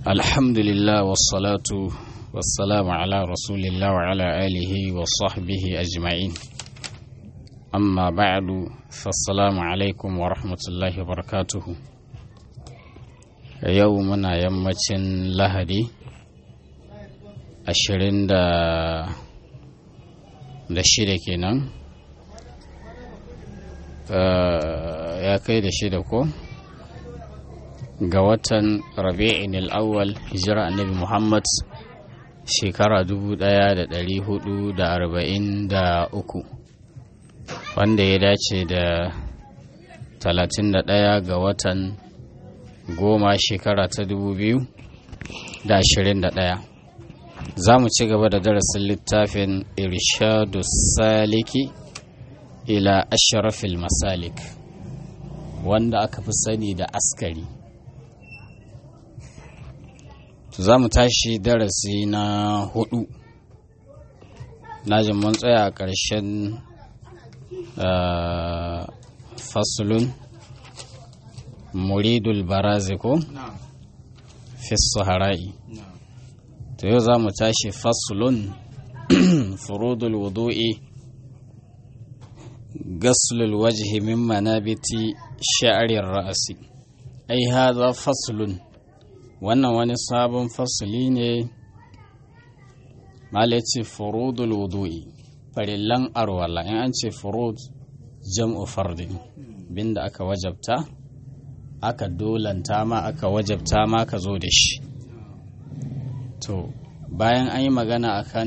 الحمد لله والصلاة والسلام على رسول الله وعلى آله وصحبه أجمعين أما بعد فالسلام عليكم ورحمة الله وبركاته يومنا يمتن لهدي ashirin da da shida kenan ya kai da shida ko ga watan rabi'in al'awwal hijira annabi muhammad shekara dubu daya da dari hudu da arba'in da uku wanda ya dace da talatin da daya ga watan goma shekara ta dubu biyu da ashirin da daya za mu ci gaba da darasin littafin irshadu saliki ila ashrafil masalik wanda aka fi sani da askari za mu tashi darasi na hudu najin mun tsaya a ƙarshen fasulun muridul baraziko fi sahara'i to yau za mu tashi fasulun furudul wudu'i gaslul wajhi min manabiti sha'arir ra'asi ai haza fasulun wannan wani sabon fasuli ne malaci furudul wudu'i farillan arwala in an ce furud jam'u fardin binda aka wajabta aka dolanta ma aka wajabta ma ka zo da shi to bayan an yi magana akan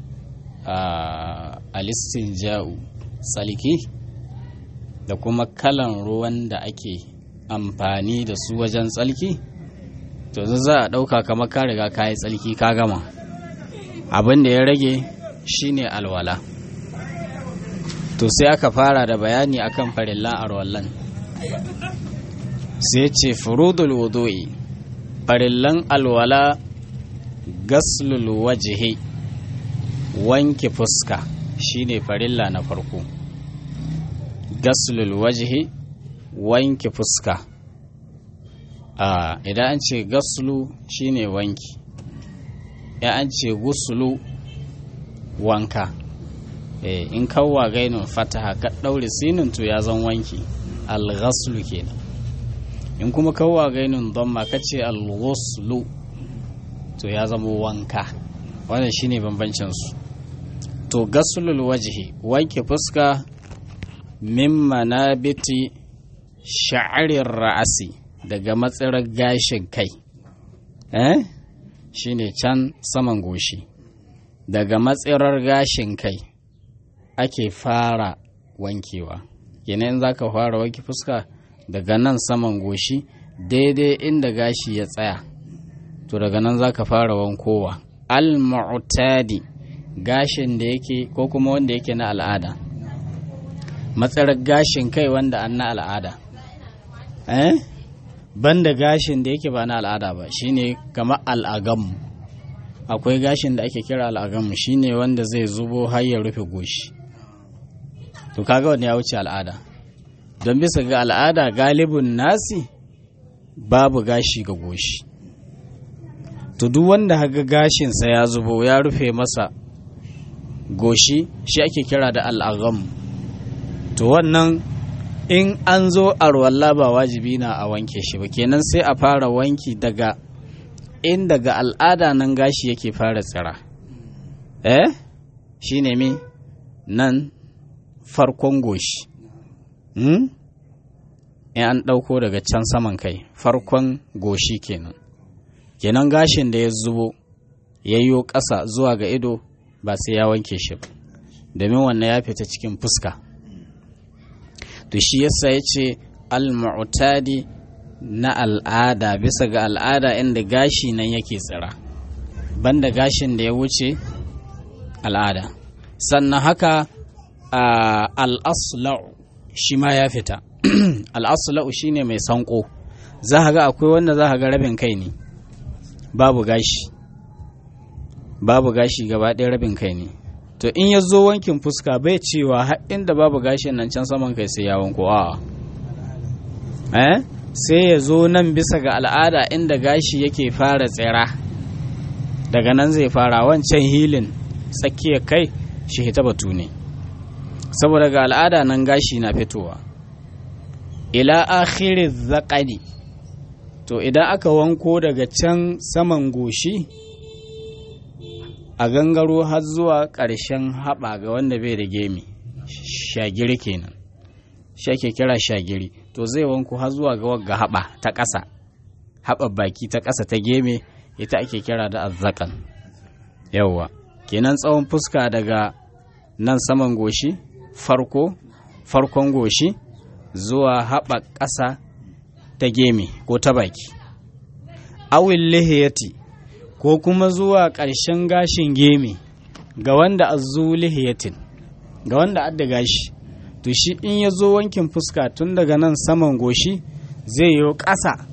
alistin ja'u tsalki da kuma kalan ruwan da ake amfani da su wajen tsalki to za a ɗauka kamar ka riga ka yi tsalki ka gama abin da ya rage shine alwala to sai aka fara da bayani akan farillan arwallan sai ce furudul wudu'i farillan alwala gaslul wajihi wanke fuska shine farilla na farko gaslul wajihi wanke fuska a idan an ce gaslu shine wanki ya an ce gusulu wanka e, in kawwa gainin fataha ka ɗaure sinin to ya zan wanki al-ghaslu kenan in kuma kawwa gainin don ma ka ce al-ghuslu to ya zama wanka wannan shine bambancin su to gasulul wajhi wanke fuska min manabiti sha'arir ra'asi daga matsirar gashin kai eh shine can saman goshi daga matsirar gashin kai ake fara wankewa kenan zaka fara wanke fuska daga nan saman goshi daidai inda gashi ya tsaya to daga nan za ka fara wankowa al-mu'tadi gashin da yake ko kuma wanda yake na al'ada matsarar gashin kai wanda an na al'ada eh banda gashin da yake ba na al'ada ba shine kamar al'agam akwai gashin da ake kira al'agam shine wanda zai zubo har ya rufe goshi to kaga wanda ya wuce al'ada don bisa ga al'ada galibin nasi babu gashi ga goshi to duk wanda haga gashinsa ya zubo ya rufe masa goshi shi ake kira da al'agam to wannan in an zo arwalla ba wajibi na a wanke shi ba kenan sai a fara wanki daga in daga al'ada nan gashi yake fara tsira eh shi ne mi nan farkon goshi hmm? in an ɗauko daga can saman kai farkon goshi kenan kenan gashin da ya zubo ya yi ƙasa zuwa ga ido ba sai ya wanke shi ba domin wannan ya fita cikin fuska to shi yasa ya ce al-mu'tadi na al'ada bisa ga al'ada inda gashi nan yake tsira banda gashin da ya wuce al'ada sannan haka al-asla'u shi ma ya fita al-asla'u shine mai sanko za ga akwai wanda za ga rabin kai ne babu gashi babu gashi gaba ɗaya rabin kai ne to in ya zo wankin fuska bai cewa har inda babu gashin nan can saman kai sai ya wanko a eh sai ya zo nan bisa ga al'ada inda gashi yake fara tsira daga nan zai fara wancan hilin tsakiyar kai shi hita batu ne saboda ga al'ada nan gashi na fitowa ila akhiri zaƙani to idan aka wanko daga can saman goshi a gangaro har zuwa ƙarshen haɓa ga wanda bai da gemi shagiri kenan shi ake kira shagiri to zai wanko har zuwa ga wagga haɓa ta ƙasa haɓa baki ta ƙasa ta geme ita ake kira da azzakan yawwa kenan tsawon fuska daga nan saman goshi farko farkon goshi zuwa haɓa ƙasa ta geme ko ta baki awil lihiyati ko kuma zuwa ƙarshen gashin geme ga wanda azu lihiyatin ga wanda adda gashi to shi in ya zo wankin fuska tun daga nan saman goshi zai yi ƙasa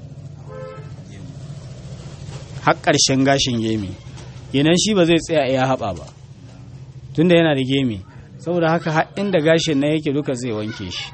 har ƙarshen gashin geme kenan shi ba zai tsaya iya haɓa ba tunda yana da geme saboda haka har inda gashin na yake duka zai wanke shi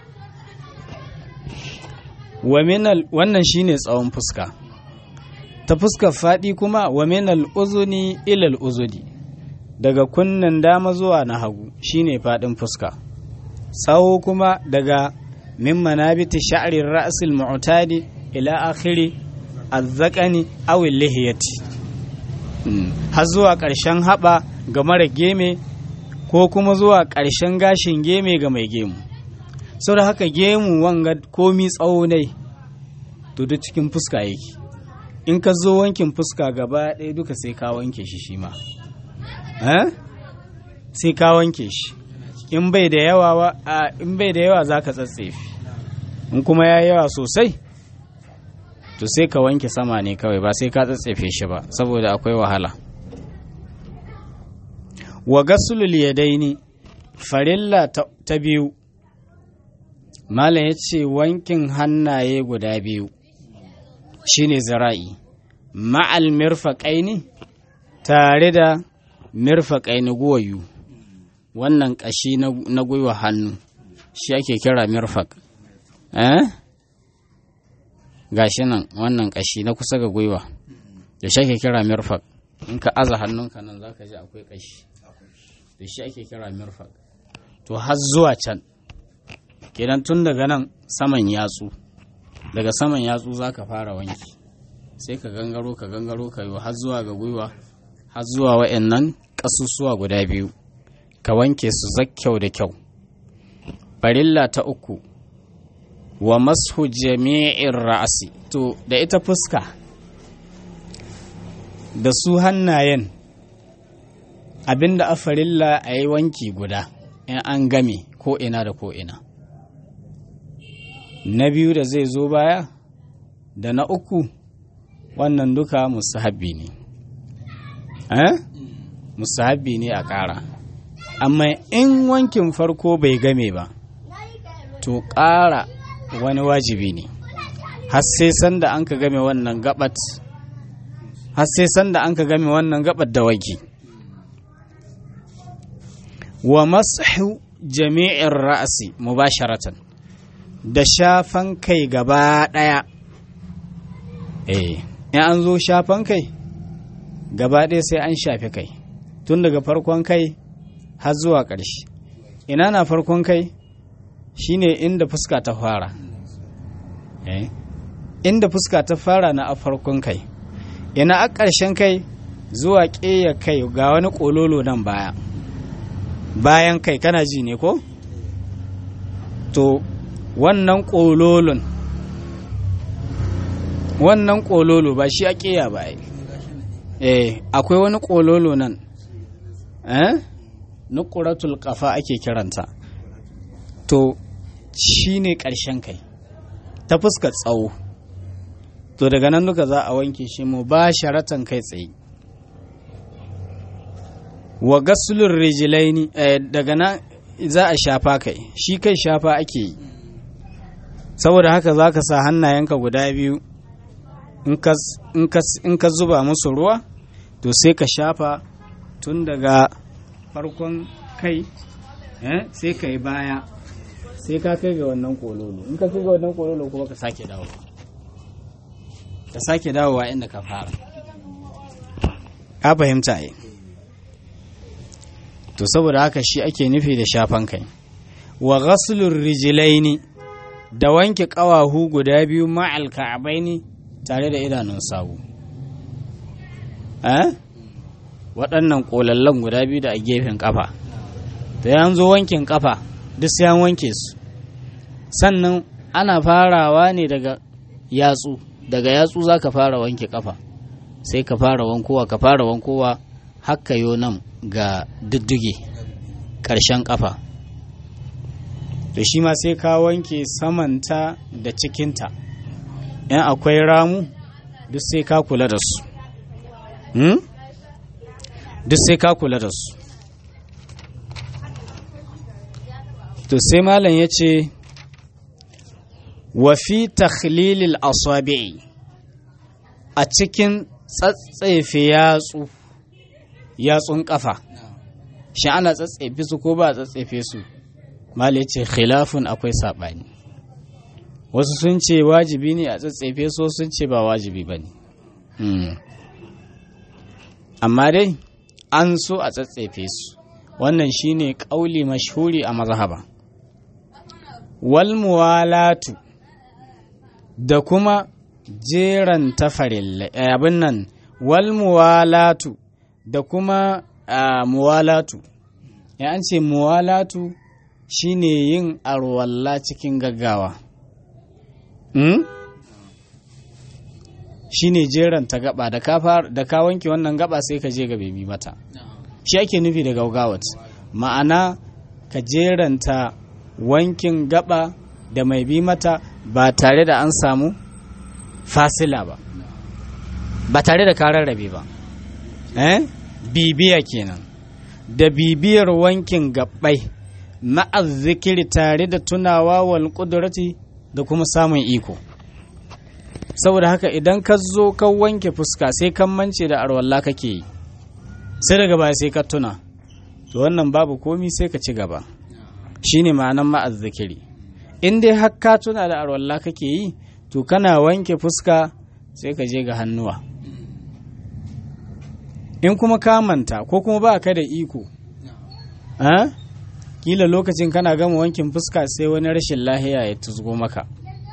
wannan shine tsawon fuska ta fuskar faɗi kuma wa minal uzuni ilal uzudi daga kunnen dama zuwa na hagu shine faɗin fuska tsawo kuma daga min manabiti sha'rin ra'sil mu'tadi ila akhiri azzaqani aw lihiyati har zuwa ƙarshen haɓa ga mara geme ko kuma zuwa ƙarshen gashin geme ga mai gemu sau da haka gemu wanga komi tsawo ne to duk cikin fuska yake in ka zo wankin fuska gaba ɗaya duka sai ka wanke shi shi ma sai ka wanke shi in bai da yawa in bai da yawa za ka tsatsefi in kuma ya yawa sosai to sai ka wanke sama ne kawai ba sai ka tsatsefe shi ba saboda akwai wahala wa gasulul yadaini farilla ta biyu malam ya ce wankin hannaye guda biyu shine zira'i ma'al mirfaƙaini tare da mirfaƙaini guwayu wannan ƙashi na gwiwa hannu shi ake kira mirfaƙ eh gashi nan wannan ƙashi na kusa ga gwiwa da shi ake kira mirfaƙ in ka aza hannunka nan za ka ji akwai ƙashi da shi ake kira mirfaƙ to har zuwa can kenan tun daga nan saman yatsu daga saman yatsu za ka fara wanki sai ka gangaro ka gangaro ka yi har zuwa ga gwiwa har zuwa wa'annan ƙasusuwa guda biyu ka wanke su zakkyau da kyau farilla ta uku wa mashu jami'in ra'asi to da ita fuska da su hannayen abinda a farilla a yi wanki guda in an game ko ina da ko ina na biyu da zai zo baya da na uku wannan duka musahabi ne eh musahabi ne a ƙara amma in wankin farko bai game ba to ƙara wani wajibi ne har sai sanda an ka game wannan gabat har sai sanda an ka game wannan gabat da wagi wa masu jami'in ra'asi mubasharatan da shafan kai gaba ɗaya eh in an zo shafan kai gaba ɗaya sai an shafi kai tun daga farkon kai har zuwa ƙarshe ina na farkon kai shine inda fuska ta fara eh inda fuska ta fara na a farkon kai ina a ƙarshen kai zuwa ƙeya kai ga wani ƙololo nan baya bayan kai kana ji ne ko to wannan ƙololon wannan ƙololo ba shi a ƙeya ba eh akwai wani ƙololo nan eh nukuratul ƙafa ake kiranta to shi ne ƙarshen kai ta fuska tsawo to daga nan duka za a wanke shi mu ba sharatan kai tsaye wa gasulun rijilaini daga nan za a shafa kai shi kai shafa ake yi saboda haka za ka sa hannayenka guda biyu in ka zuba musu ruwa to sai ka shafa tun daga farkon kai sai ka yi baya sai ka kai ga wannan kololo in ka kai ga wannan kololo kuma ka sake dawo ta sake dawowa inda ka fara ka fahimta yi to saboda haka shi ake nufi da shafan kai wa ghaslur rijlaini da wanke ƙawahu guda biyu ma'al ka'abaini tare da idanun sawu eh waɗannan ƙolallan guda biyu da a gefen ƙafa da yan zo wankin ƙafa duk sai an wanke su sannan ana farawa ne daga yatsu daga yatsu za ka fara wanke ƙafa sai ka fara wankowa ka fara wankowa haka yo nan ga diddige ƙarshen ƙafa to shi ma sai ka wanke samanta da cikinta in akwai ramu duk sai ka kula da su duk sai ka kula da su to sai malam ya ce wa fi takhlilil asabi'i a cikin tsatsefe yatsu yatsun kafa shi ana tsatsefe su ko ba a tsatsefe su malam ya ce khilafun akwai saɓani wasu sun ce wajibi ne a tsatsefe so sun ce ba wajibi ba ne amma dai an so a tsatsefe su wannan shine ƙauli mashhuri a mazhaba wal muwalatu da kuma jeran tafarilla abin nan wal muwalatu da kuma muwalatu ya an ce muwalatu shine yin arwalla cikin gaggawa hmm? shine jeran ta gaba da ka wanke wannan gaba sai ka je ga bebi mata shi ake nufi da gaugawat ma'ana ka jeranta wankin gaba da mai bi mata ba tare da an samu fasila ba ba tare da karar rabe ba eh bibiya kenan da bibiyar wankin gabbai ma'az zikiri tare da tunawa wal kudurati da kuma samun iko saboda haka idan ka zo ka wanke fuska sai kan mance da arwalla kake yi sai daga baya sai ka tuna to wannan babu komi sai ka ci gaba shine ma'anan ma'az zikiri in dai har ka tuna da arwalla kake yi to kana wanke fuska sai ka je ga hannuwa in kuma ka manta ko kuma ba ka da iko kila lokacin kana gama wankin fuska sai wani rashin lahiya ya tuzgo maka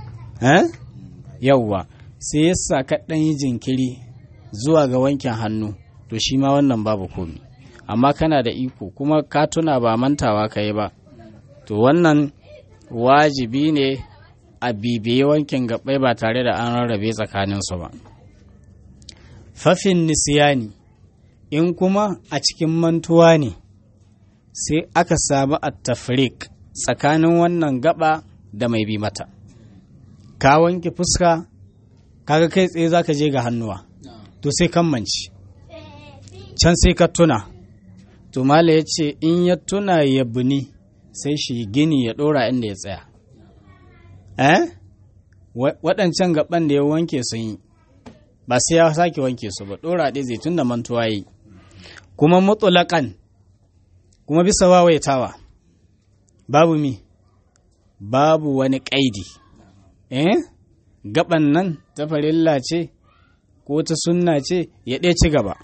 yauwa sai yasa ka ɗan yi jinkiri zuwa ga wankin hannu to shi ma wannan babu komi amma kana da iko kuma ka tuna ba mantawa ka yi ba to wannan wajibi ne a bibiye wankin gabai ba tare da an rarrabe tsakaninsu ba fafin nisiyani in kuma a cikin mantuwa ne sai aka samu attafrik tsakanin wannan gaba da mai bi mata ka wanke fuska kaga kai tsaye za ka je ga hannuwa to sai kan manci can sai ka tuna to mala ya ce in ya tuna ya buni sai shi gini ya ɗora inda ya tsaya eh waɗancan gaban da ya wanke sun yi ba sai ya sake wanke su ba ɗora ɗaya zai tun da mantuwa yi kuma mutulakan kuma bisa wawaitawa babu mi babu wani ƙaidi eh gaban nan ta farilla ce ko ta sunna ce ya ɗaya ci gaba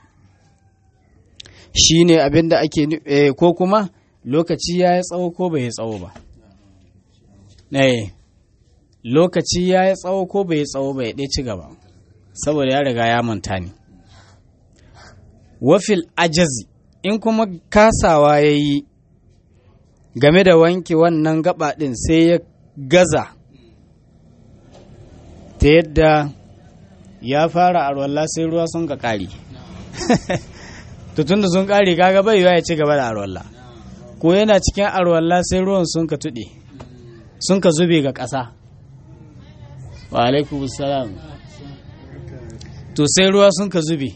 shi ne abin da ake eh, ko kuma lokaci ya yi tsawo ko bai yi tsawo ba eh lokaci ya yi tsawo ko bai yi tsawo ba ya ɗaya ci gaba saboda ya riga ya manta ne wafil ajazi in kuma kasawa ya yi game da wanke wannan gaba ɗin sai ya gaza ta yadda ya fara arwalla sai ruwa sun ka ƙari tutun da sun ƙari kaga bai ya ci gaba da arwalla ko yana cikin arwalla sai ruwan sun ka tuɗe sun ka zube ga ƙasa wa alaikum salam to sai ruwa sun ka zube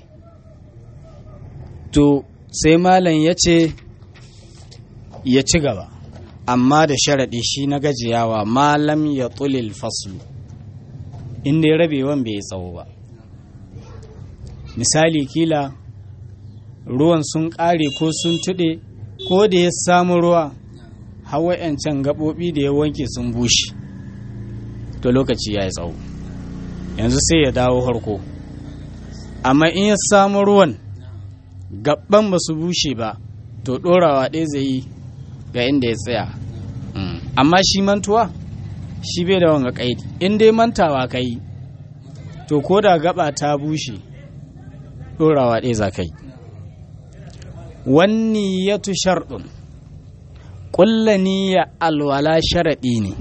to sai malam ya ce ya ci gaba amma da sharaɗi shi na gajiyawa malam ya tulil faslu inda ya rabewan bai yi tsawo ba misali kila ruwan sun ƙare ko sun tuɗe ko da ya samu ruwa hawa can gaɓoɓi da ya wanke sun bushe to lokaci ya yi tsawo yanzu sai ya dawo harko amma in ya samu ruwan gaban ba su bushe ba to ɗorawa ɗaya zai yi ga inda ya tsaya amma shi mantuwa shi bai da wanga ƙaidi in dai mantawa ka yi to ko da gaba ta bushe ɗorawa ɗaya za ka yi wani ya tu sharɗin ƙulla niyya alwala sharaɗi ne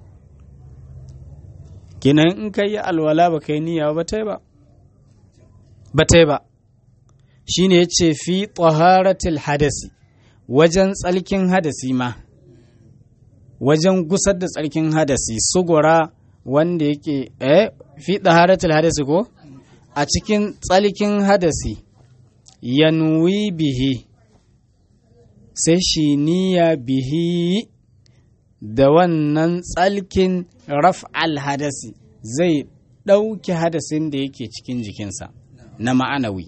kinan in ka yi alwala ba ka yi niyya ba ta yi ba ba ta yi ba shi ne ya ce fi taharatil hadasi wajen tsalkin hadasi ma wajen gusar da tsarkin hadasi sugura wanda yake eh fi taharatil hadasi ko a cikin tsalkin hadasi yanwi bihi sai shi niyya bihi da wannan tsalkin raf'al hadasi zai ɗauki hadasin da yake cikin jikinsa na ma'anawi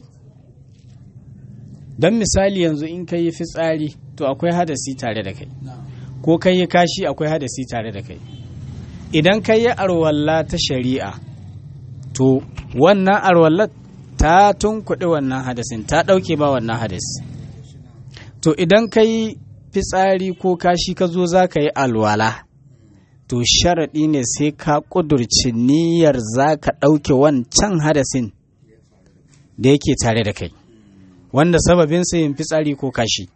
don misali yanzu in ka yi fitsari to akwai hadasi tare da kai ko ka yi kashi akwai hadasi tare da kai idan ka yi arwalla ta shari'a to wannan arwallar ta tunkuɗi wannan hadasin ta ɗauke ba wannan hadasi to idan ka yi fitsari ko kashi ka zo za ka yi alwala to sharaɗi ne sai ka ƙudurci niyyar za ka ɗauke wancan hadasin da yake tare da kai wanda sababin yin fitsari ko kashi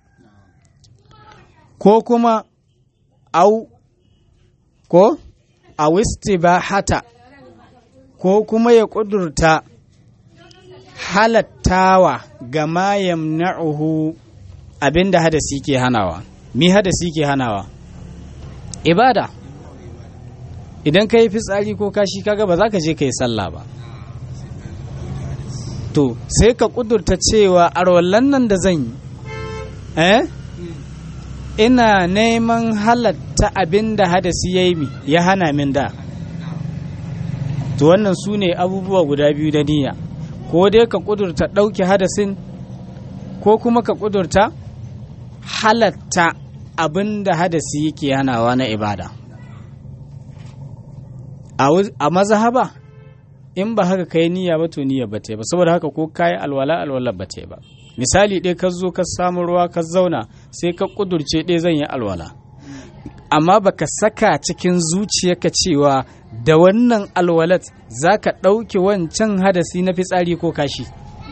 ko kuma au ko a hata ko kuma ya ƙudurta halattawa ga ma yamna'uhu abinda hadasi ke hanawa mi hadasi ke hanawa ibada idan ka yi fitsari ko kashi kaga ba za ka je ka yi sallah ba to sai ka kudurta cewa arwallan nan da zan yi eh ina neman halatta abin da hadasi ya yi ya hana min da to wannan su ne abubuwa guda biyu da niyya ko dai ka kudurta ɗauke hadasin ko kuma ka kudurta halatta abin da hadasi yake hanawa na ibada a mazhaba in ba haka kai niyya ba to niyya ba ta ba saboda haka ko kayi alwala alwala ba ta ba misali ɗaya ka zo ka samu ruwa ka zauna sai ka kudurce ɗaya zan yi alwala amma baka saka cikin zuciyarka cewa da wannan alwalat za ka ɗauke wancan hadasi na fitsari ko kashi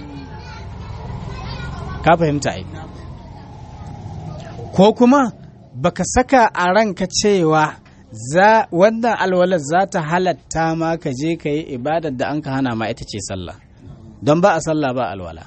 ka fahimta ai ko kuma baka saka a ranka cewa za wannan alwalar za ta halatta ma ka je ka yi ibadar da an ka hana ma ita ce sallah don ba a sallah ba alwala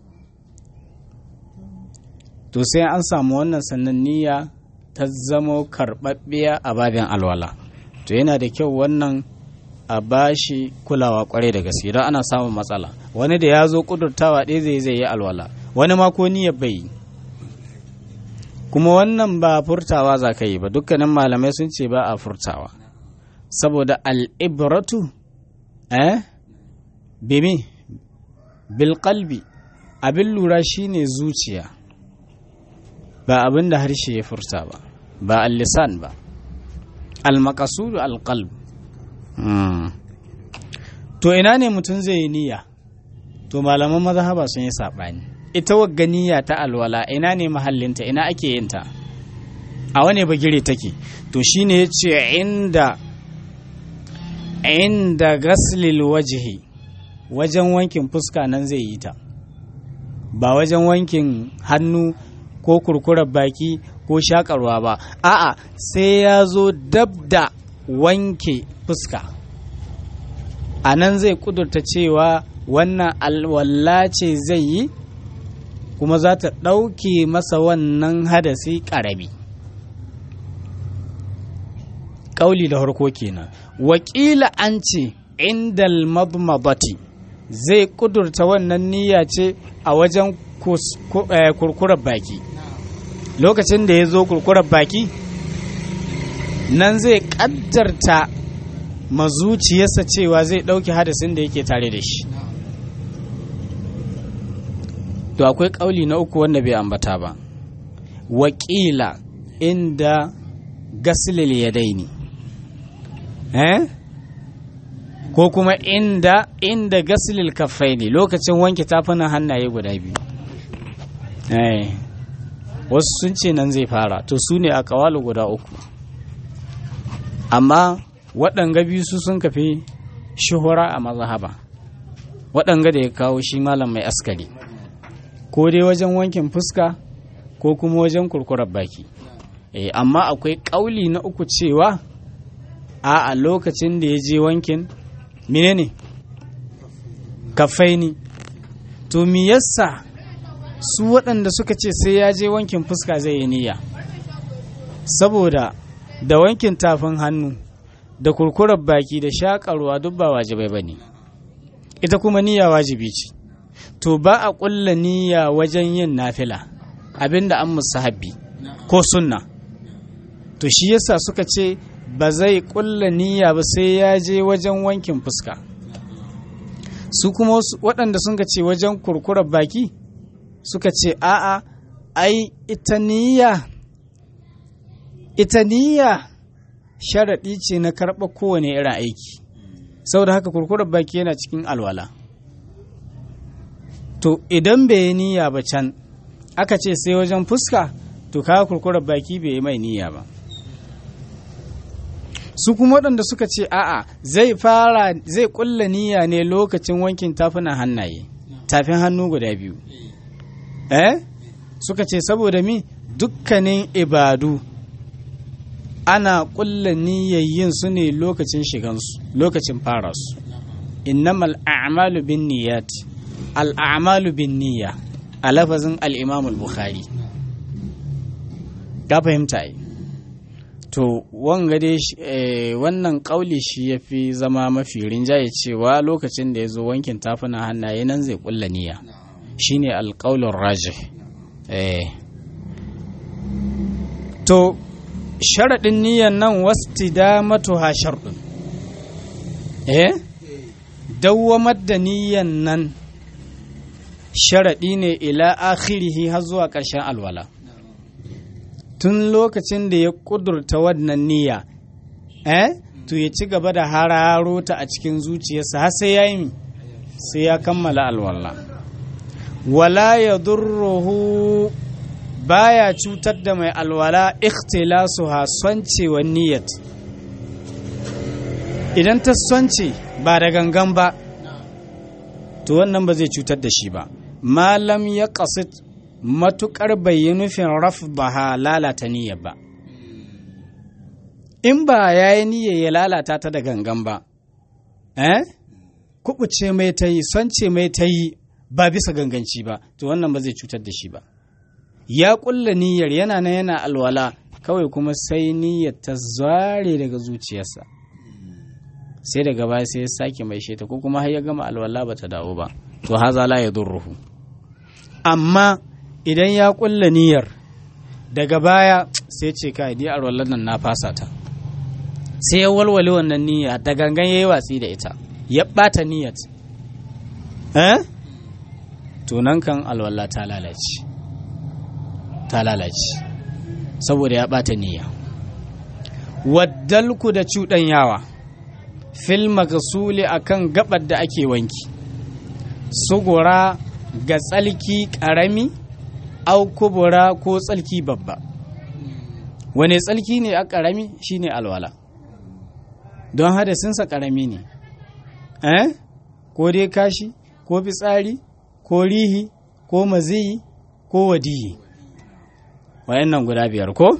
to sai an samu wannan sannan niyya ta zamo karɓaɓɓiya a babin alwala to yana da kyau wannan a bashi kulawa kwarai da gaske don ana samun matsala wani da ya zo kudurtawa ɗaya zai zai yi alwala wani ma ko niyyar bai yi kuma wannan ba furtawa za ka yi ba dukkanin malamai sun ce ba a furtawa saboda al'ibratu eh bimi bilkalbi abin lura shine zuciya ba abin da harshe ya furta ba ba al-lisan ba al-maqasudu al-qalb to ina ne mutum zai yi niyya to malaman mazhaba sun yi saɓani ita wagga niyya ta alwala ina ne mahallinta ina ake yin ta a wane bagire take to shine yace inda inda gaslil wajhi wajen wankin fuska nan zai yi ta ba wajen wankin hannu ko kurkurar baki ko shakarwa ba a'a sai ya zo dab da wanke fuska a nan zai kudurta cewa wannan alwala ce zai yi kuma za ta ɗauke masa wannan hadasi ƙarami ƙauli da harko kenan wakila an ce indal madmadati zai kudurta wannan niyya ce a wajen kurkurar baki lokacin da ya zo kurkurar baki nan zai ƙaddarta mazuciyarsa cewa zai ɗauke hadasin da yake tare da shi to akwai ƙauli na uku wanda bai ambata ba wakila inda gasilil ya daini eh ko kuma inda inda gasilil kafai ne lokacin wanke tafunan hannaye guda biyu wasu sun ce nan zai fara to su ne a kawalu guda uku amma waɗanga biyu su sun kafi shuhura a mazhaba waɗanga da ya kawo shi malam mai askari ko dai wajen wankin fuska ko kuma wajen kurkurar baki e, amma akwai ƙauli na uku cewa a a lokacin da ya je wankin menene kafaini to mi yasa su waɗanda suka ce sai ya je wankin fuska zai yi niyya saboda da wankin tafin hannu da kurkurar baki da shakarwa duk ba wajibai ba ne ita kuma niyya wajibi ce to ba a ƙulla niyya wajen yin nafila abinda an musahabbi ko sunna to shi yasa suka ce ba zai ƙulla niyya ba sai ya je wajen wankin fuska su kuma waɗanda sun ce wajen kurkurar baki suka ce a'a ai ita niyya ita niyya sharaɗi ce na karɓa kowane irin aiki saboda haka kurkurar baki yana cikin alwala to idan bai yi niyya ba can aka ce sai wajen fuska to kawo kurkurar baki bai yi mai niyya ba su kuma waɗanda suka ce a'a zai fara zai ƙulla niyya ne lokacin wankin tafunan hannaye tafin hannu guda biyu eh suka ce saboda mi dukkanin ibadu ana ƙulla niyyar yin su ne lokacin shigansu lokacin fara su innamal a'malu bin niyyat al a'malu bin niyya a lafazin al-imam al-bukhari ka fahimta ai to wanga dai wannan kauli shi ya fi zama mafi rinjaye cewa lokacin da ya zo wankin tafuna hannaye nan zai kulla niyya shine alƙaulun raji to sharaɗin niyyan nan wasti da matuha sharɗin eh dawwamar da niyyan nan sharaɗi ne ila akhirihi har zuwa ƙarshen alwala tun lokacin da ya ƙudurta wannan niyya eh to ya ci gaba da hararo ta a cikin zuciyarsa har sai ya yi sai ya kammala alwala wala ya durruhu baya cutar da mai alwala ikhtilasu ha soncewa niyyat idan ta sonce ba da gangan ba to wannan ba zai cutar da shi ba malam ya qasid matukar bai yi nufin raf ba ha lalata niyyar ba in ba ya yi niyyar ya lalata ta da gangan ba eh kubuce mai ta yi sonce mai ta yi ba bisa ganganci ba to wannan ba zai cutar da shi ba ya kulla niyyar yana na yana alwala kawai kuma sai niyyar ta zare daga zuciyarsa sai daga baya sai ya sake mai sheta ko kuma har ya gama alwala ba ta dawo ba to haza la ya durruhu amma idan ya kulla niyyar daga baya sai ce kai ni alwalan nan na fasa ta sai ya walwale wannan niyya da gangan yayi watsi da ita ya bata niyyar eh to nan kan alwala ta lalace ta lalace saboda ya ɓata niyya waddalku da cuɗanyawa fil magasuli akan gabar da ake wanki sugura ga tsalki ƙarami au kubura ko tsalki babba wane tsalki ne a ƙarami shine alwala don hadasinsa ƙarami ne eh ko dai kashi ko fitsari ko rihi ko maziyi ko wadiyi wayannan guda biyar ko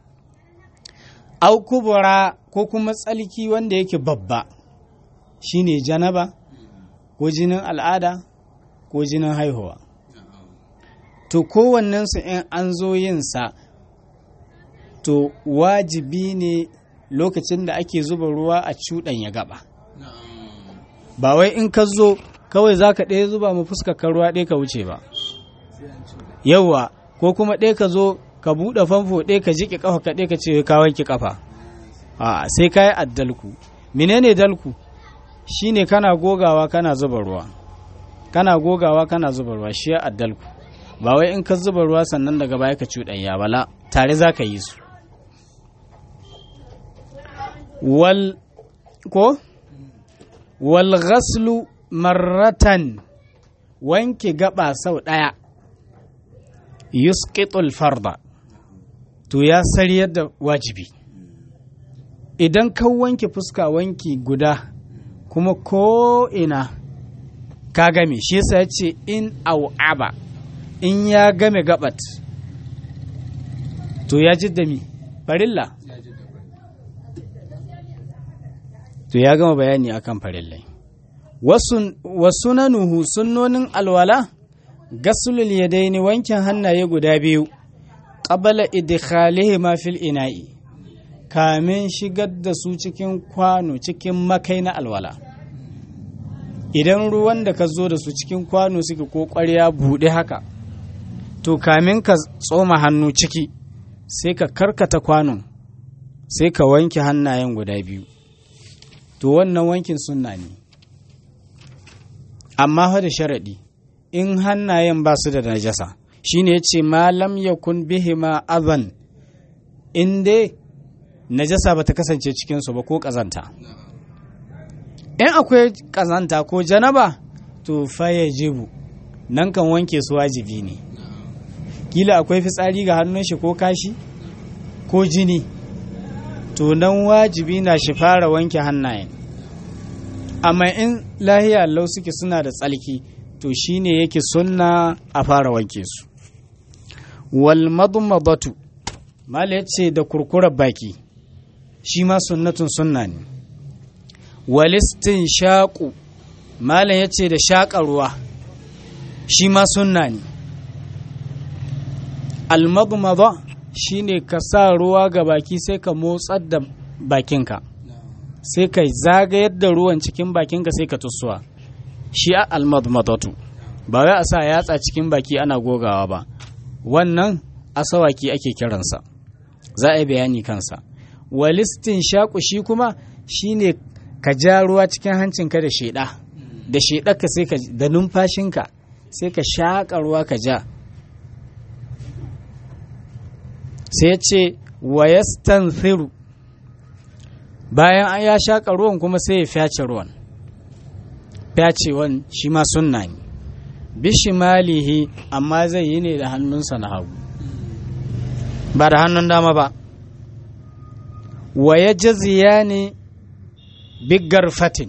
au kubura ko kuma tsalki wanda yake babba shine janaba ko jinin al'ada ko jinin haihuwa to kowannensu in an zo yinsa to wajibi ne lokacin da ake zuba ruwa a cuɗanya gaba ba wai in ka zo kawai za ka ɗaya zuba mu fuskar ruwa ɗaya ka wuce ba yauwa ko kuma ɗaya ka zo ka buɗe famfo ɗaya ka jiƙe ƙafa ka ɗaya ka ce ka wanke ƙafa a sai ka yi addalku menene dalku shine kana gogawa kana zuba ruwa kana gogawa kana zuba ruwa shi ya addalku ba wai in ka zuba ruwa sannan daga baya ka cuɗanya bala tare za ka yi su wal ko wal ghaslu marratan wanke gaba sau ɗaya yusqitul farda to ya sariyar da wajibi idan ka wanke fuska wanki guda kuma ko ina ka game shi yasa ya ce in au'aba in ya game gabat to ya jidda mi farilla to ya gama bayani akan farillai wasu nanuhu sunnonin alwala gasulul yadaini wankin hannaye guda biyu qabala idkhalihi ma fil ina'i kamin shigar da su cikin kwano cikin makai na alwala idan ruwan da ka zo da su cikin kwano suke ko ƙwarya buɗe haka to kamin ka tsoma hannu ciki sai ka karkata kwanon sai ka wanke hannayen guda biyu to wannan wankin sunna ne amma fa da sharaɗi in hannayen ba su da najasa shine ya ce malam ya kun bihima azan in dai najasa ba ta kasance cikinsu ba ko ƙazanta in akwai ƙazanta ko janaba to faye jibu nan kan wanke su wajibi ne kila akwai fitsari ga hannun shi ko kashi ko jini to nan wajibi na shi fara wanke hannayen amma in lahiya lau suke suna da tsalki to shine yake sunna a fara wanke su wal madmadatu mala yace da kurkurar baki shi ma sunnatun sunna ne walistin shaƙu malam yace da shaƙa ruwa shi ma sunna ne almadmada shine ka sa ruwa ga baki sai ka motsar da bakinka sai ka zagayar da ruwan cikin bakinka sai ka tussuwa shi a almadmadatu ba wai a sa yatsa cikin baki ana gogawa ba wannan asawaki ake kiransa za a yi bayani kansa walistin shaƙu shi kuma shine ka ja ruwa cikin hancinka da sheɗa da sheɗarka sai ka da numfashinka sai ka shaƙa ruwa ka ja sai ya ce wa yastanfiru bayan an ya shaƙa ruwan kuma sai ya fyace ruwan fyacewan shi ma sunna ne bishimalihi amma zai yi ne da hannunsa na hagu ba da hannun dama ba wa ya jaziya ne biggar fatin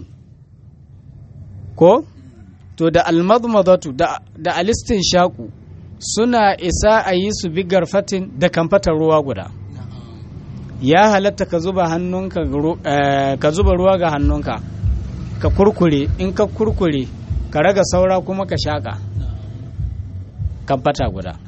ko to da almadmadatu da, da alistin shaku suna isa a yi su biggar fatin da kamfatar ruwa guda ya halatta ka zuba hannunka uh, ka zuba ruwa ga hannunka ka kurkure in ka kurkure ka raga saura kuma ka shaka kamfata guda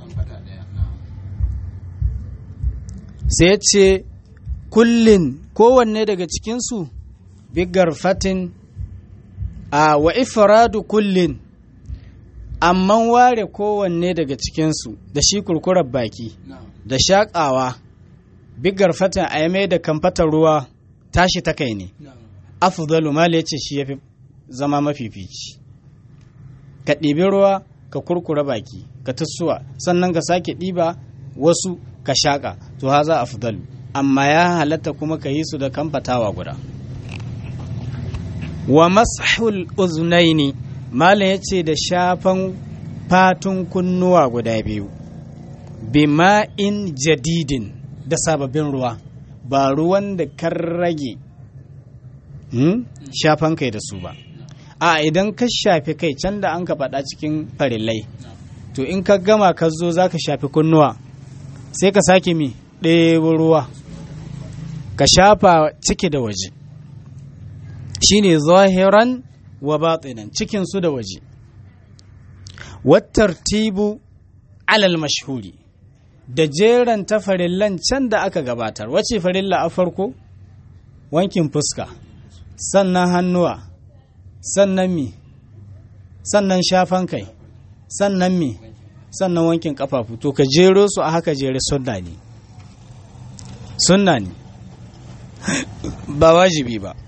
sai ce kullin kowanne daga cikinsu bigar fatin a wa ifradu kullin amma ware kowanne daga cikinsu da shi kurkurar baki da shaƙawa bigar fatin a yame da kamfatar ruwa tashi ta kai ne afdalu mal ya ce shi ya fi zama mafifici ka ɗibi ruwa ka kurkura baki ka tussuwa sannan ka sake ɗiba wasu ka shaƙa to haza afdalu amma ya halatta kuma ka yi su da kamfatawa guda wa mashul uznaini malam ya ce da shafan fatun kunnuwa guda biyu bima'in jadidin da sababbin ruwa ba ruwan da kan rage shafan kai da su ba a idan ka shafi kai can da an ka faɗa cikin farillai to in ka gama ka zo za ka shafi kunnuwa sai ka sake mi ɗebo ruwa ka shafa ciki da waje shine zahiran wa batinan cikin su da waje wattartibu alal mashhuri da jeran ta farillan can da aka gabatar wace farilla a farko wankin fuska sannan hannuwa sannan mi sannan shafan kai sannan mi sannan wankin kafafu to ka jero su a haka jere sunna ne sunna ne ba wajibi ba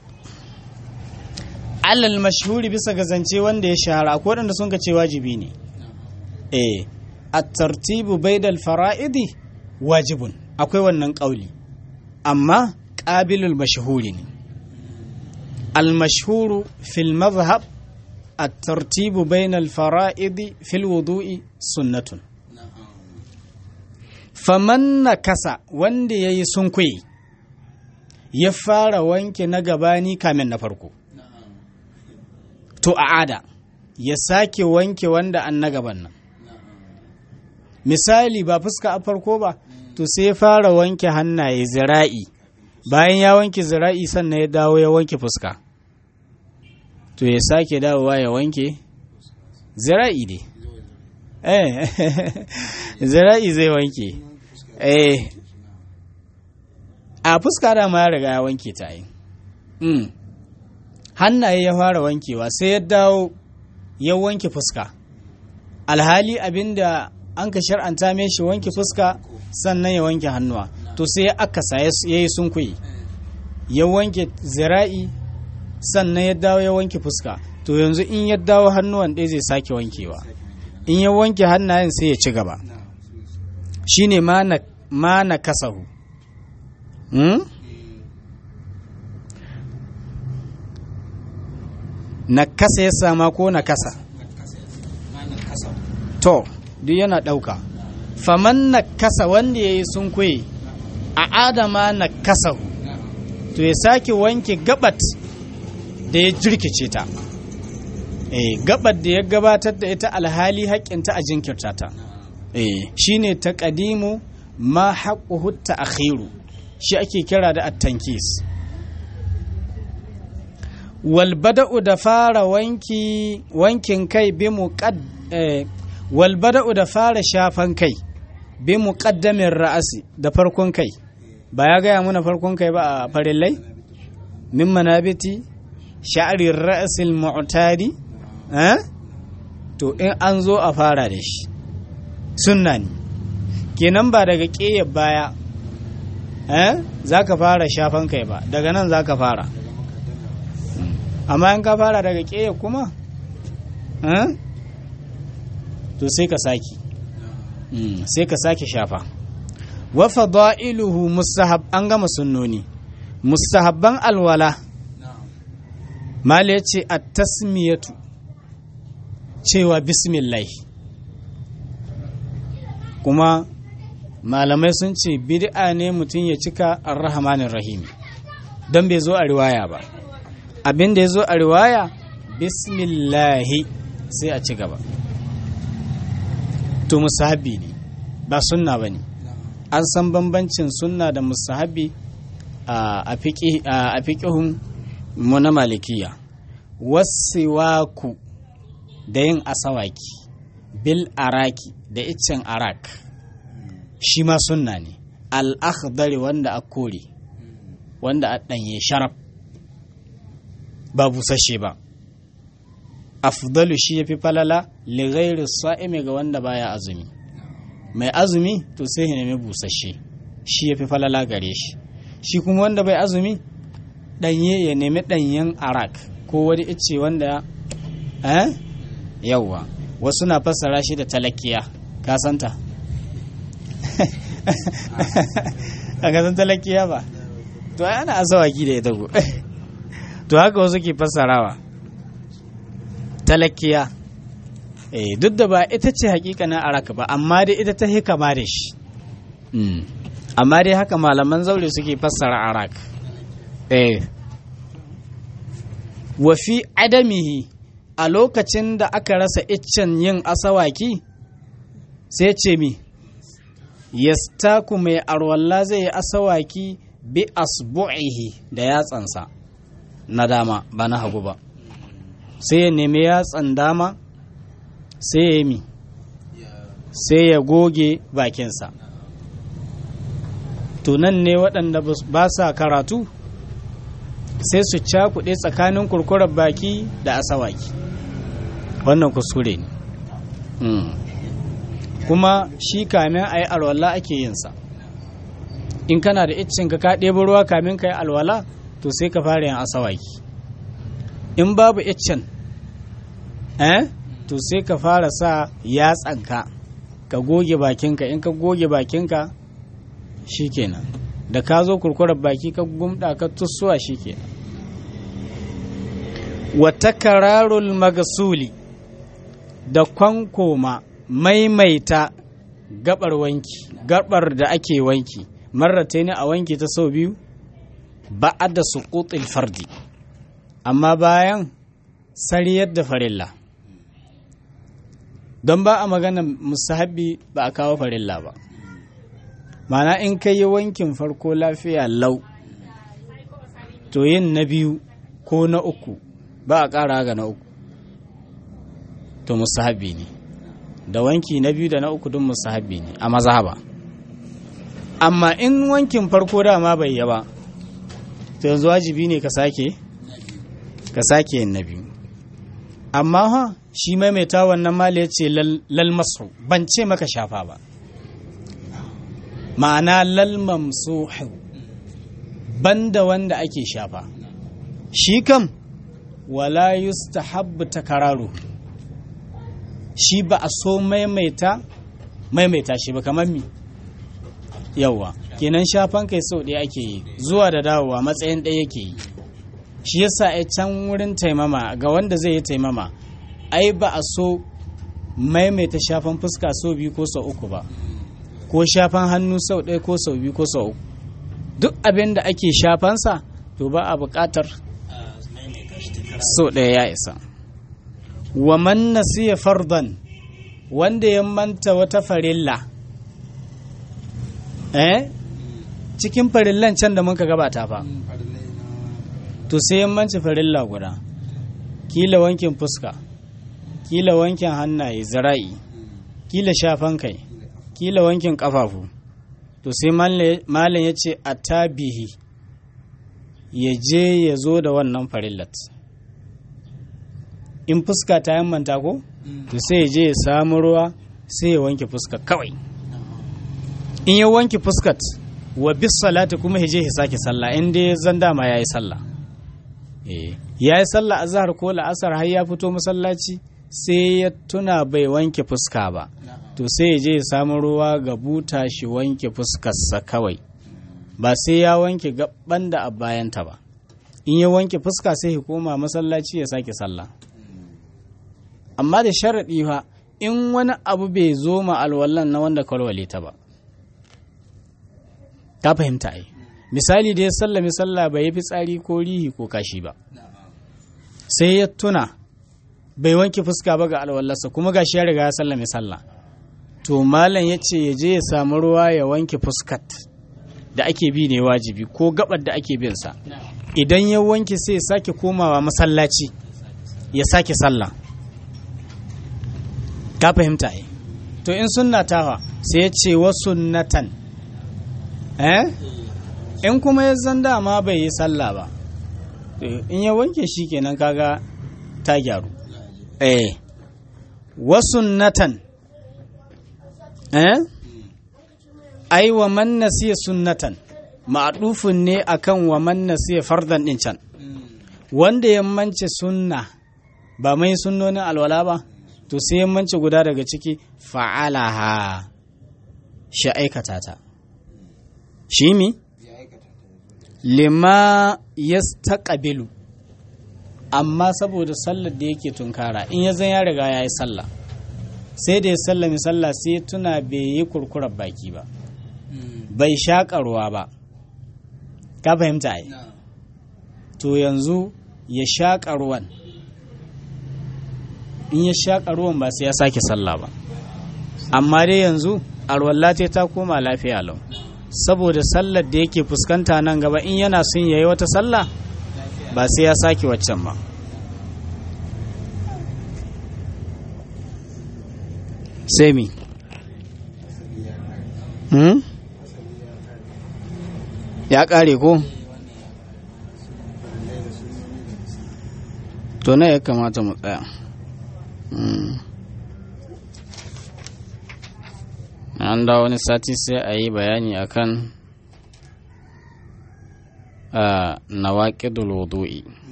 alal mashhuri bisa ga zance wanda ya shahara akwai waɗanda sun ce wajibi ne eh at-tartibu baidal fara'idi wajibun akwai wannan ƙauli amma ƙabilul mashhuri ne المشهور في المذهب الترتيب بين الفرائض في الوضوء سنة faman na kasa wanda ya yi sunkwe ya fara wanke na gabani kamin na farko to a ada ya sake wanke wanda an na gaban nan misali ba fuska a farko ba to sai ya fara wanke hannaye zira'i bayan ya wanke zira'i sannan ya dawo ya wanke fuska to ya sake dawowa ya wanke zira'i dai eh zira'i zai wanke eh a fuska da ma ya riga ya wanke ta yi mm. hannaye ya fara wankewa sai ya dawo ya wanke fuska alhali abinda an ka shar'anta mai shi wanke fuska sannan ya wanke hannuwa to sai ya akasa ya yi sunkuyi ya wanke zira'i sannan ya dawo ya wanke fuska to yanzu in ya dawo hannuwan ɗaya zai sake wankewa in ya wanke hannayen sai ya ci gaba shine ma na kasahu hmm? na kasa ya sama ko na kasa to duk yana ɗauka faman na kasa wanda ya yi sun a adama na kasahu to ya sake wanke gabat da ya jirkice ta eh gabat da ya gabatar da ita alhali haƙƙinta a jinkirta ta eh shine taqdimu ma haqquhu ta'khiru shi ake kira da at-tankis wal bada'u da fara wanki wankin kai bi muqad eh, wal bada'u da fara shafan kai bi muqaddamin ra'asi da farkon kai ba ya gaya muna farkon kai ba a farillai min manabiti sha'arir ra'sil mu'tadi eh to in an zo a fara da shi sunna ne kenan ba daga ƙeyar baya eh za ka fara shafan kai ba daga nan za ka fara amma in ka fara daga ƙeyar kuma eh to sai ka saki sai ka sake shafa wa fada'iluhu mustahab an gama sunnoni mustahabban alwala mala yace at-tasmiyatu cewa bismillah kuma malamai sun ce bid'a ne mutum ya cika ar-rahmanir rahim don bai zo a riwaya ba abin da ya zo a riwaya bismillahi sai a ci gaba to musahabi ne ba sunna ba ne an san bambancin sunna da musahabi a fiƙihun mu na malikiya wasiwaku da yin asawaki bil araki da iccen arak shi ma sunna ne al'akhdari wanda a kore wanda a ɗanye sharaf ba busashe ba afdalu shi ya fi falala lighairi sa'imi ga wanda baya azumi mai azumi to sai ya nemi busashe shi ya fi falala gare shi shi kuma wanda bai azumi ɗanye ya nemi ɗanyen arak ko wani icce wanda eh yawwa wasu na fassara shi da talakiya ka santa a kasan talakiya ba to ai ana asawaki da ita go to haka wasu ke fassarawa talakiya eh duk da ba ita ce hakikanin araka ba amma dai ita ta hikama da shi amma dai haka malaman zaure suke fassara arak eh wa fi adamihi a lokacin da aka rasa iccen yin asawaki sai ce mi yastaku mai arwalla zai yi asawaki bi asbu'ihi da yatsansa na dama ba na hagu ba sai ya nemi yatsan dama sai ya yi mi sai ya goge bakinsa to nan ne waɗanda ba sa karatu sai su cakuɗe tsakanin kurkurar baki da asawaki wannan kuskure ne kuma shi kamin a yi alwala ake yinsa in kana da iccin ka ka ɗebo ruwa kamin ka yi alwala to sai ka fara yin asawaki in babu iccin eh to sai ka fara sa yatsanka ka goge bakinka in ka goge bakinka shikenan da ka zo kurkurar baki ka gumda ka tussuwa shikenan wa takararul magasuli da kwankoma maimaita gabar wanki gabar da ake wanki marrata ne a wanki ta sau biyu ba'ada suqutil fardi amma bayan sariyar da farilla don ba a magana musahabi ba a kawo farilla ba mana in ka yi wankin farko lafiya lau to yin na biyu ko na uku ba a ƙara ga na uku to musahabi ne da wanki na biyu da na uku duk musahabi ne a mazhaba amma in wankin farko dama bai yi ba to yanzu wajibi ne ka sake ka sake yin na biyu amma ha shi maimaita wannan mali ya ce lalmasu ban ce maka shafa ba ma'ana lalmamsuhu banda wanda ake shafa shi kam wala yustahabbu takararu shi ba a so maimaita maimaita shi ba kamar mi yawa kenan shafan kai sau ɗaya ake yi zuwa da dawowa matsayin ɗaya yake yi shi yasa a can wurin taimama ga wanda zai yi taimama ai ba a so maimaita shafan fuska sau biyu ko sau uku ba ko shafan hannu sau ɗaya ko sau biyu ko sau uku duk abin da ake shafansa to ba a buƙatar sau ɗaya ya isa wa man nasiya fardan wanda ya manta wata farilla eh cikin farillan can da muka gabata fa to sai yammanci farilla guda kila wankin fuska kila wankin hannaye zara'i kila shafan kai kila wankin kafafu to sai malam ya ce a tabihi ya je ya zo da wannan farillat in fuska ta yammanta ko to sai ya je ya samu ruwa sai ya wanke fuska kawai in ya wanke fuskat wa bis salati kuma ya je ya sake sallah in dai zan dama ya yi sallah ya yi sallah azhar ko la'asar har ya fito masallaci sai ya tuna bai wanke fuska ba to sai ya je ya samu ruwa ga buta shi wanke fuskarsa kawai ba sai ya wanke gaban da a bayanta ba in ya wanke fuska sai ya koma masallaci ya sake sallah amma da sharaɗi fa in wani abu bai zo ma alwallan na wanda kwalwale ta ba ta fahimta ai misali da ya sallami sallah bai yi fitsari ko rihi ko kashi ba sai ya tuna bai wanke fuska ba ga alwallarsa kuma gashi ya riga ya sallame sallah to malam ya ce ya je ya samu ruwa ya wanke fuskat da ake bi ne wajibi ko gabar da ake bin sa idan ya wanke sai ya sake komawa masallaci ya sake sallah ka fahimta ai to in sunna tawa sai ya ce wa sunnatan eh in kuma ya zan dama bai yi sallah ba in ya wanke shi kenan kaga ta gyaru eh wa sunnatan eh ai wa man nasiya sunnatan ma'dufun ne akan wa man nasiya fardan din can wanda ya mance sunna ba mai sunnonin alwala ba to sai ya mance guda daga ciki fa'alaha shi aikata ta shi mi lima yastaqbilu amma saboda sallar da yake tunkara in ya zan ya riga ya yi sallah sai da ya sallami sallah sai tuna bai yi kurkurar baki ba bai shaƙa ruwa ba ka fahimta ai to yanzu ya shaƙa ruwan in ya shaƙa ruwan ba sai ya sake sallah ba amma dai yanzu arwallate ta koma lafiya lau saboda sallar da yake fuskanta nan gaba in yana son yayi wata sallah ba sai ya sake waccan ba sai mi hmm? ya kare ko to na ya kamata mu tsaya an da wani sati sai a yi bayani akan a nawaƙidul wudu'i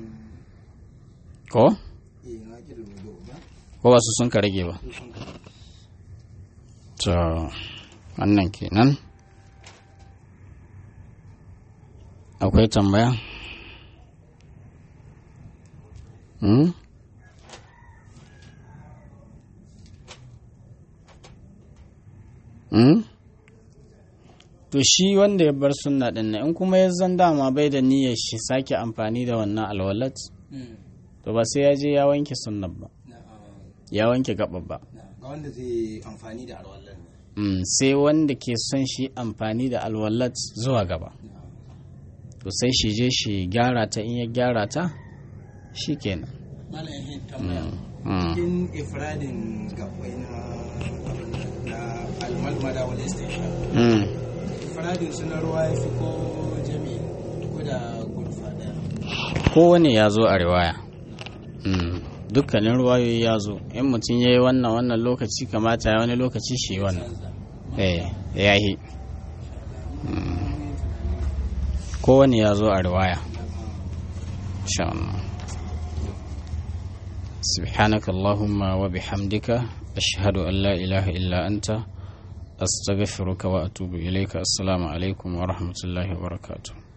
ko? ko wasu sun ka rage ba to wannan kenan akwai tambaya hmm? hmm? to shi wanda ya bar sunna din nan in kuma ya zan dama bai da niyyar shi sake amfani da wannan alwalat to ba sai ya je ya wanke sunnan ba ya wanke gaba ba ga wanda zai amfani da alwallan ne Mm, sai wanda ke son shi amfani da alwalat zuwa gaba to sai shi je shi gyara ta in ya gyara ta shi kenan malam yahin tambaya Mm. cikin ifradin gabbai na na almalmada wal istisha Mm. ifradin su na ruwa ya fi ko jami ko da gurfa daya kowane ya zo a riwaya Mm, dukkanin ruwayoyi ya zo in mutum ya yi wannan wannan lokaci kamata ya wani lokaci shi yi wannan eh ya yi Mm. kowane ya zo a riwaya insha Allah سبحانك اللهم وبحمدك أشهد أن لا إله إلا أنت أستغفرك وأتوب إليك السلام عليكم ورحمة الله وبركاته